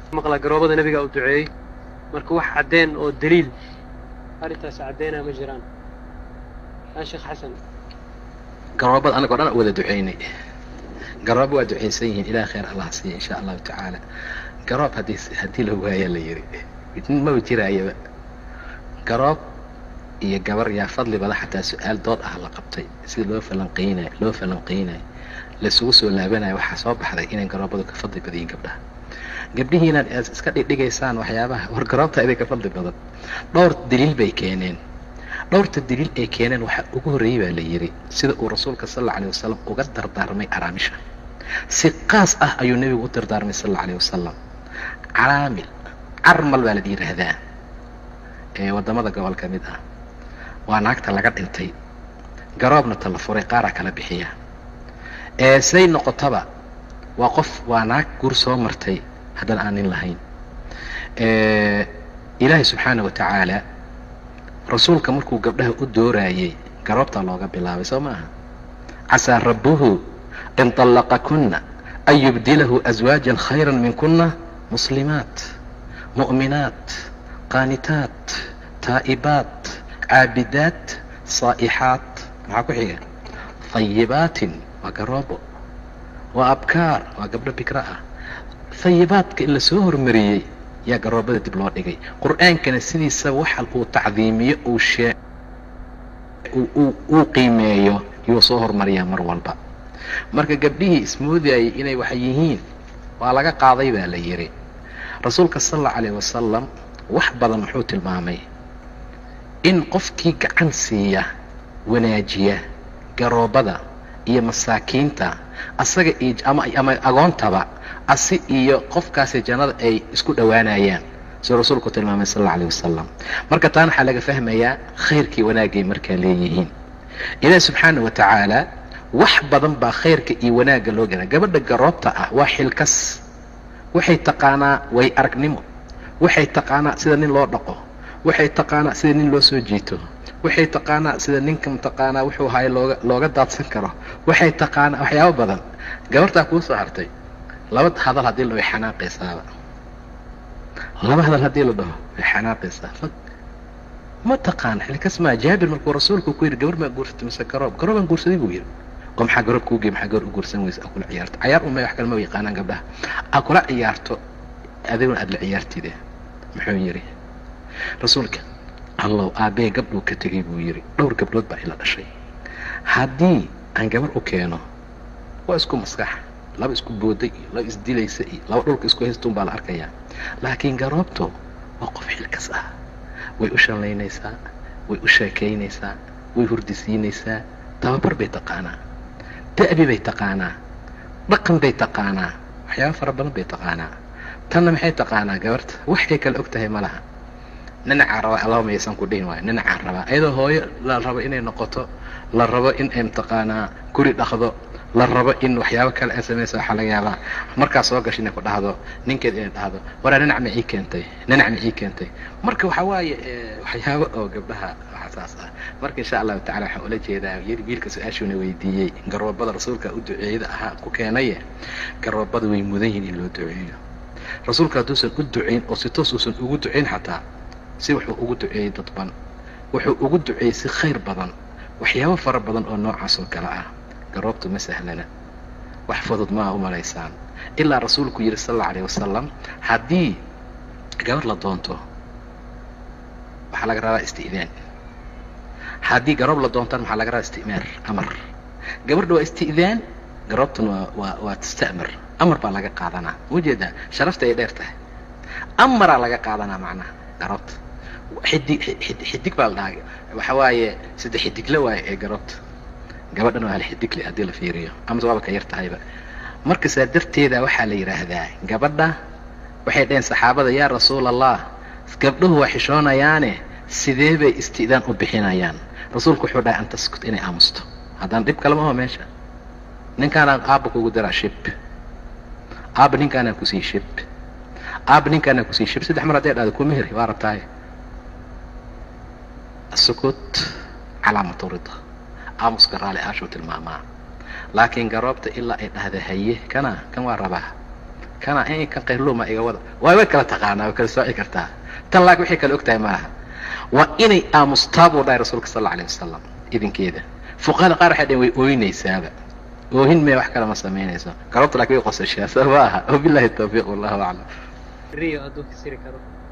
maqla garoobada nebigaa u duceeyey marka wax caddeen oo daliil arrintaas caddeynaa ma jiraan yaa sheekh xasan garoobada anagoo dhan wada duceynay garoob waa ducaysan yihiin ilaah khayr allah siiya insha allahu tacaala garoob haddii haddii la waayaa la yidhi maba jiraayaba garoob iyo gabar yaa fadli bada xataa su-aal dood ah la qabtay sida loo falanqeynayo loo falanqeynayo laisugu soo laabanayo waxaa soo baxday inay garoobadu ka fadli badayiin gabdhaha gabdhihiinaad aad iska dhigdhigaysaan waxyaabaha war garoobta idin ka fadli badan dhowr daliil bay keeneen dhowrta daliil ay keeneen waxaa ugu horreeyey baa la yidhi sida uu rasuulka sal alla alay wasalam uga dardaarmay araamisha si qaas ah ayuu nebigu u dardaarmay sal alla alay wasalam caraamil carmal baa la yidhaahdaa ee waddamada gobol ka mid ah waa naagta laga dhintay garoobna ta la furay qaaraa kala bixiya ee siday noqotaba waa qof waa naag gur soo martay haddana aan nin lahayn ilaahay subxaana wa tacaala rasuulka markuu gabdhaha u dooraayey garoobtaa looga bilaabay soo ma aha casaa rabbuhu in طallaqakuna an yubdilahu aswaajan khayra minkuna muslimaat mu'minaat qaanitaat taa'ibaat caabidaat saa'ixaat maxaa ku xiga hayibaatin waa garoobo waa abkaar waa gabdho bikra ah hayibaadka in la soo hormariyey yaa garoobada dib loo dhigay qur-aankana sidiisa waxa uu tacdiimiyo uu shee uu qiimeeyo yuu soo hormariyaa mar walba marka gabdhihii ismoodayay inay wax yihiin waa laga qaaday baa la yidhi rasuulka sal alla calayh wasalam wax badan muxuu tilmaamay in qofkii gacan siiya wanaajiya garoobada iyo masaakiinta asaga iyo ama ama agoontaba asi iyo qofkaasi jannada ay isku dhowaanayaan siduu rasuulku tilmaamay sal alla alayh wasalam marka taana waxaa laga fahmayaa khayrkii wanaagay markaa leeyihiin ilaahi subxaana wa tacaala wax badan baa khayrka iyo wanaagga loo gala gabadha garoobta ah waa xilkas waxay taqaanaa way aragnimo waxay taqaanaa sida nin loo dhaqo waxay taqaanaa sida nin loo soo jiito waxay taqaanaa sida ninka mataqaanaa wuxuu hayo looga looga daadsan karo waxay taqaanaa waxyaabo badan gabartaa kuu soo hartay laba hadal haddii la way xanaaqaysaaba laba hadal haddii la dhaho way xanaaqaysaa fag ma taqaan xilkas maa jaabir markuu rasuulku ku yidhi gabar maa guursatay mise garoob garoobaan guursaday buu yidhi oo maxaa garoob kuu gey maxaa gabar u guursan weysa aa kula ciyaarto cayaar uma wax kale ma yaqaanaan gabdhaha aa kula ciyaarto adiguna aada la ciyaartide muxuu yidhi rasuulka allow aabbee gabdhuu ka tegay buu yidhi dhowr gabdhood baa ila dhashay haddii aan gabar u keeno waa isku maskax laba isku booday iyo laba isdilaysa iyo laba dhulka isku haystuun baa la arkayaa laakiin garoobto waa qof xilkas ah way u shallaynaysaa way u sheekaynaysaa way hurdisiinaysaa tababar bay taqaanaa da'bi bay taqaanaa dhaqan bay taqaanaa waxyaaba fara badan bay taqaanaa tanna maxay taqaanaa gabarta waxay kale og tahay ma laha ninacaa rabaa allaba mayaysan ku dhihin waayo ninacaa rabaa iyadoo hooyo la rabo inay noqoto la rabo in ay mataqaanaa guri dhaqdo la rabo in waxyaabo kale ay samaysa waxaa laga yaabaa markaa soo gasha inay ku dhahdo ninkeed inay dhahdo waraa ninac ma ii keentay ninac ma ii keentay marka waxaa waaye waxyaabo oo gabdhaha waxa saas ah marka insha allahu tacala waxaan ula jeedaa wiilka su-aashuuna weydiiyey garoobada rasuulka u duceeyada ahaa ku keenaye garoobada way mudan yihin in loo duceeyo rasuulka hadduusan u ducayn oo si toos uusan ugu ducayn xataa si wuxuu ugu duceeyey dadban wuxuu ugu duceeyey si khayr badan waxyaabo fara badan oo noocaas oo kale ah garoobtu ma sahlana wax fudud maa u malaysaan ilaa rasuulku yidhi sal alla alayh wasalam haddii gabar la doonto waxaa laga rabaa isti'daan haddii garoob la doontaan maxaa laga rabaa isti'maar amar gabardha waa isti'daan garoobtuna waa waa waa tasta'mar amar baa laga qaadanaa ujeedaa sharafta ay dheer tahay amaraa laga qaadanaa macnaha garoobta xidig xidig baa la dhahaa waxa waaye saddex xidigle waaye ee garoobta gabadhan waa hal xidigle haddii la fiiriyo amase waaba ka yar tahayba marka saa darteeda waxaa la yidhaahdaa gabadha waxay dhaheen saxaabada yaa rasuul allah gabdhuhu waa xishoonayaane sidee bay isti'daan u bixinayaan rasuulku wuxuu dhahay an taskut inay aamusto haddaan dhib kalema aho meesha ninkaanaan aabba kugu daraa shib aabba ninkaanaan kusii shib aabba ninkaanaan kusii shib saddex mar hadday dhahdo kuma heri waa rabtaaye asukut calaamatu rida aamuska raali aashuu tilmaamaa laakiin garoobta ilaa ay dhahda haye kana kan waa rabaa kana in kan kayrluma iga wada waa way kala taqaanaa way kala sooci kartaa tan laag waxay kala ogtahay maaha waa inay aamustaa buu dhahay rasuulka sal alla alayh wasalam idinkeeda fuqahada qaar waxay dhaheen way ooynaysaaba oohin mee wax kale ma samaynayso galabta laakiin way qosashaa soo ma aha wabillahi tawfiiq wallahu aclam riyo hadduu kasiri karo